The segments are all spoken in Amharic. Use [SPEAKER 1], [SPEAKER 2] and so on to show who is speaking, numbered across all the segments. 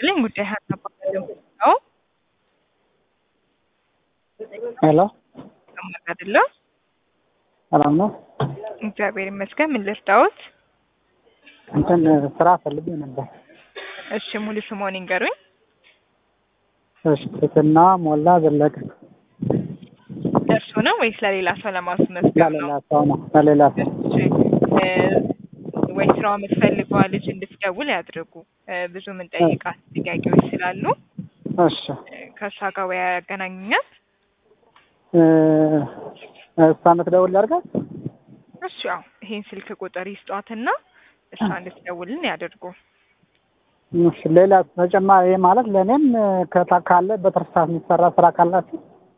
[SPEAKER 1] ይስጥልኝ ጉዳይ ሀናባለው ነው
[SPEAKER 2] ሄሎ
[SPEAKER 1] ሰማት አይደለም።
[SPEAKER 2] ሰላም ነው።
[SPEAKER 1] እግዚአብሔር ይመስገን። ምን ልርዳዎት?
[SPEAKER 2] እንትን ስራ ፈልጌ ነበር።
[SPEAKER 1] እሺ ሙሉ ስሞን ይንገሩኝ።
[SPEAKER 2] እሺ ትትና ሞላ ዘለቀ።
[SPEAKER 1] ደርሶ ነው ወይስ ለሌላ ሰው ለማስመዝገብ ነው?
[SPEAKER 2] ለሌላ ሰው ነው። ለሌላ ሰው
[SPEAKER 1] እሺ እ ወይ ስራው የምትፈልገዋ ልጅ እንድትደውል ያድርጉ። እ ብዙ የምንጠይቃት ጥያቄዎች ስላሉ
[SPEAKER 2] እሺ
[SPEAKER 1] እ ከእሷ ጋር ወይ ያገናኙኛል።
[SPEAKER 2] እ እሷ የምትደውል ያድርጋት።
[SPEAKER 1] እሺ ያው ይሄን ስልክ ቁጥር ይስጧትና እሷ እንድትደውልን ያድርጉ።
[SPEAKER 2] እሺ ሌላ ተጨማሪ ማለት ለእኔም ከታ ካለ በትርፍ ሰዓት የሚሰራ ስራ ካላችሁ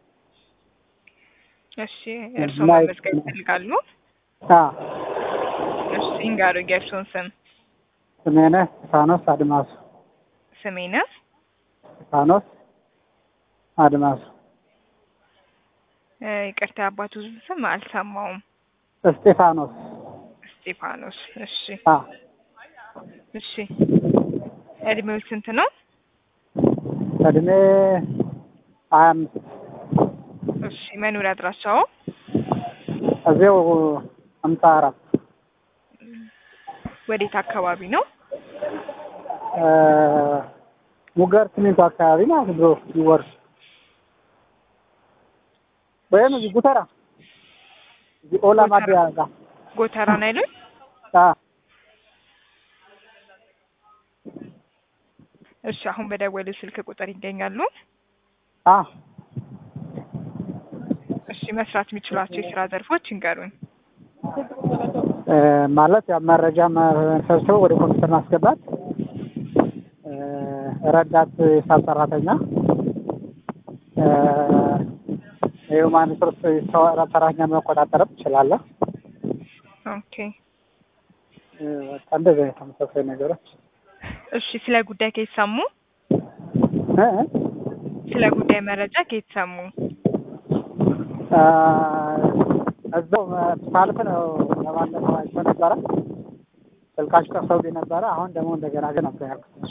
[SPEAKER 1] እሺ እርስዎ
[SPEAKER 2] ላይ-
[SPEAKER 1] መመዝገብ ይፈልጋሉ?
[SPEAKER 2] አ
[SPEAKER 1] እሺ ይንገሩኝ የእርስዎን ስም።
[SPEAKER 2] ስሜነህ ስፋኖስ አድማሱ
[SPEAKER 1] ስሜነ
[SPEAKER 2] ስፋኖስ አድማሱ
[SPEAKER 1] እ ይቅርታ አባቱ ስም አልሰማውም።
[SPEAKER 2] እስጢፋኖስ
[SPEAKER 1] እስጢፋኖስ። እሺ
[SPEAKER 2] አ
[SPEAKER 1] እሺ እድሜው ስንት ነው?
[SPEAKER 2] እድሜ ሀያ አምስት
[SPEAKER 1] እሺ መኖሪያ አድራሻው?
[SPEAKER 2] እዚው ሀምሳ አራት
[SPEAKER 1] ወዴት አካባቢ ነው?
[SPEAKER 2] እ ሙገር ሲሚንቶ አካባቢ ማለት ድሮ ይወርድ ወይም እዚህ ጉተራ እዚህ ኦላ
[SPEAKER 1] ጉተራ።
[SPEAKER 2] ማዲያ ጋር
[SPEAKER 1] ጎተራ ነው አይሉኝ?
[SPEAKER 2] አ
[SPEAKER 1] እሺ አሁን በደወሉ ስልክ ቁጥር ይገኛሉ?
[SPEAKER 2] አ
[SPEAKER 1] እሺ መስራት የሚችሏቸው የስራ ዘርፎች ይንገሩኝ።
[SPEAKER 2] እ ማለት ያው መረጃ መሰብሰብ ወደ ኮምፒውተር ማስገባት እ ረዳት ሂሳብ ሰራተኛ እ የሁማን ሪሶርስ ሰራተኛ መቆጣጠርም እችላለሁ።
[SPEAKER 1] ኦኬ
[SPEAKER 2] እ በቃ እንደዚህ አይነት ተመሳሳይ ነገሮች
[SPEAKER 1] እሺ ስለ ጉዳይ ከየት ሰሙ?
[SPEAKER 2] እ እ
[SPEAKER 1] ስለ ጉዳይ መረጃ ከየት ሰሙ?
[SPEAKER 2] አ እዛው ሳልፍ ነው ለባለፈው አይቼ ነበረ። ስልካችሁ ጠፍቶብኝ ነበረ። አሁን ደግሞ እንደገና ግን ነበር ያልኩት።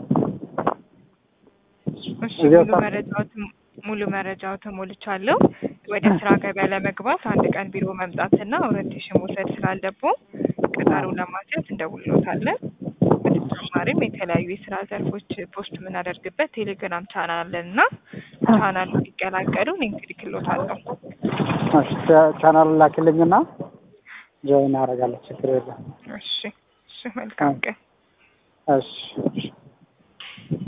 [SPEAKER 1] እሺ
[SPEAKER 2] እዚያው
[SPEAKER 1] ሙሉ
[SPEAKER 2] ሰ-
[SPEAKER 1] መረጃዎትን ሙሉ መረጃዎትን ሞልቻለሁ። ወደ ስራ ገበያ ለመግባት አንድ ቀን ቢሮ መምጣትና ኦሪንቴሽን መውሰድ ስላለብዎ ቀጠሮ ለማስያዝ እንደውልዎታለን። በተጨማሪም የተለያዩ የስራ ዘርፎች ፖስት የምናደርግበት ቴሌግራም ቻናል አለን እና ቻናሉ እንዲቀላቀሉ ሊንክ ልክልዎታለሁ።
[SPEAKER 2] እሺ ቻ- ቻናሉን ላኪልኝና ጆይን አደርጋለሁ። ችግር የለም።
[SPEAKER 1] እሺ እሺ መልካም ቀን።
[SPEAKER 2] እሺ እሺ